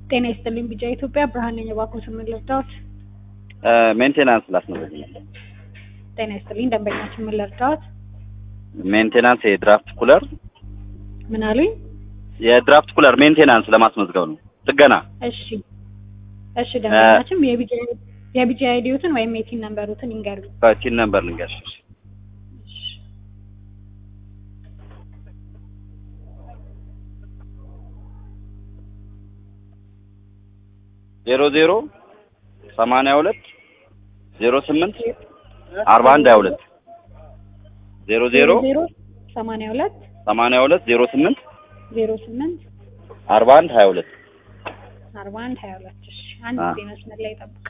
ጤና ይስጥልኝ ቢጫ ኢትዮጵያ ብርሃን ነኝ። እባክዎትን ምን ልርዳዎት? ሜንቴናንስ ላስመዘግኝ ነበር። ጤና ይስጥልኝ ደንበኛችን ምን ልርዳዎት? ሜንቴናንስ የድራፍት ኩለር ምን አሉኝ? የድራፍት ኩለር ሜንቴናንስ ለማስመዝገብ ነው። ጥገና እሺ እሺ ደንበኛችን የቢጫ የቢጫ አይዲዎትን ወይም የቲን ነምበሩትን ይንገሩኝ። ቲን ነምበር ልንገርሽ። ዜሮ ዜሮ ሰማንያ ሁለት ዜሮ ስምንት አርባ አንድ ሀያ ሁለት ዜሮ ዜሮ ዜሮ ሰማንያ ሁለት ሰማንያ ሁለት ዜሮ ስምንት ዜሮ ስምንት አርባ አንድ ሀያ ሁለት አርባ አንድ ሀያ ሁለት እሺ አንድ አ- ጊዜ መስመር ላይ ጠብቅ።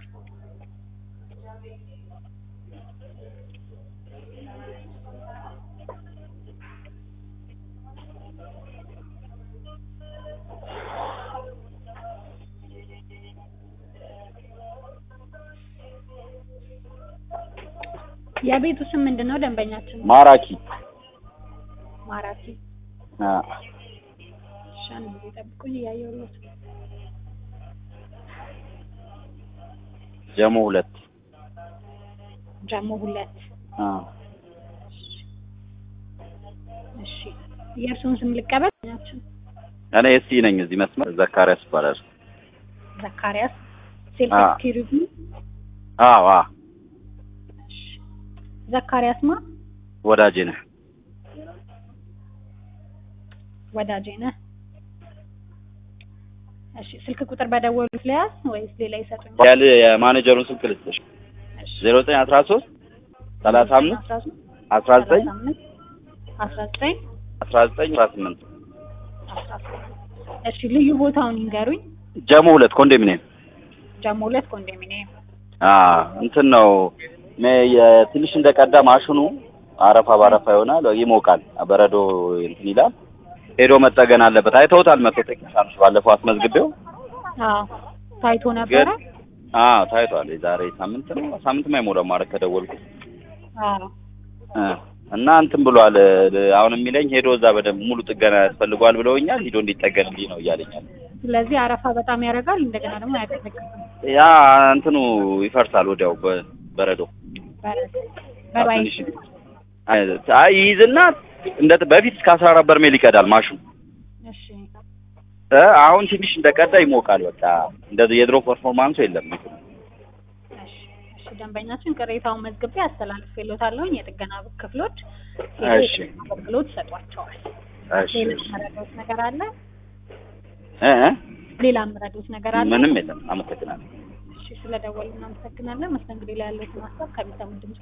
የቤቱ ስም ምንድን ነው? ደንበኛችን ማራኪ ማራኪ። አ፣ እሺ አንድ ጊዜ ጠብቁኝ እያየሁለት ነው። ጀሞ ሁለት ጃሞ ሁለት አ፣ እሺ የእርሱን ስም ልቀበል። ናችን እኔ እስቲ ነኝ እዚህ መስመር ዘካሪያስ ይባላል። ዘካሪያስ ሴልፍ አ። ሴኪሪቲ አዎ አ ዘካሪያስ ማ ወዳጄ ነህ። ወዳጄ ነህ። እሺ ስልክ ቁጥር በደወሉት ለያዝ ወይስ ሌላ ይሰጡኛል? ያለ የማኔጀሩን ስልክ ልስጥሽ እሺ ዜሮ ዘጠኝ አስራ ሶስት ሰላሳ አምስት አስራ ዘጠኝ አስራ ዘጠኝ አስራ ዘጠኝ አስራ ስምንት አስራ ስምንት እሺ ልዩ ቦታውን ይንገሩኝ። ጀሞ ሁለት ኮንዶሚኒየም ጃሞ ሁለት ኮንዶሚኒየም። አ እንትን ነው ሜ- የትንሽ እንደቀዳ ማሽኑ አረፋ ባረፋ ይሆናል፣ ይሞቃል፣ በረዶ እንትን ይላል። ሄዶ መጠገን አለበት። አይተውታል መጥቶ ቴክኒሻኖች ባለፈው አስመዝግቤው አዎ ታይቶ ነበረ። አ ታይቷል። የዛሬ ሳምንት ነው ሳምንት አይሞላም ማለት ከደወልኩ አዎ እ እና እንትን ብሏል። አሁን የሚለኝ ሄዶ እዛ በደንብ ሙሉ ጥገና ያስፈልገዋል ብለውኛል። ሂዶ እንዲጠገንልኝ ነው እያለኛል። ስለዚህ አረፋ በጣም ያደርጋል። እንደገና ደግሞ አያቀዘቅዝም። ያ እንትኑ ይፈርሳል ወዲያው በበረዶ በባይ ትንሽ አይ ይይዝና እንደ በፊት እስከ አስራ አራት በርሜል ይቀዳል ማሽኑ እሺ እ አሁን ትንሽ እንደቀዳ ይሞቃል። በቃ እንደዚህ የድሮ ፐርፎርማንሱ የለም። እሺ እሺ ደንበኛችን ቅሬታውን መዝግቤ አስተላልፌልዎታለሁኝ። የጥገና ክፍሎች እሺ አገልግሎት ይሰጧቸዋል። እሺ ሌላ የምረዳዎት ነገር አለ? እ እ ሌላ የምረዳዎት ነገር አለ? ምንም የለም። አመሰግናለሁ። እሺ ስለደወሉ እናመሰግናለን። መስተንግዶ ላይ ያለዎትን ሀሳብ ከሚሰሙ ድምጽ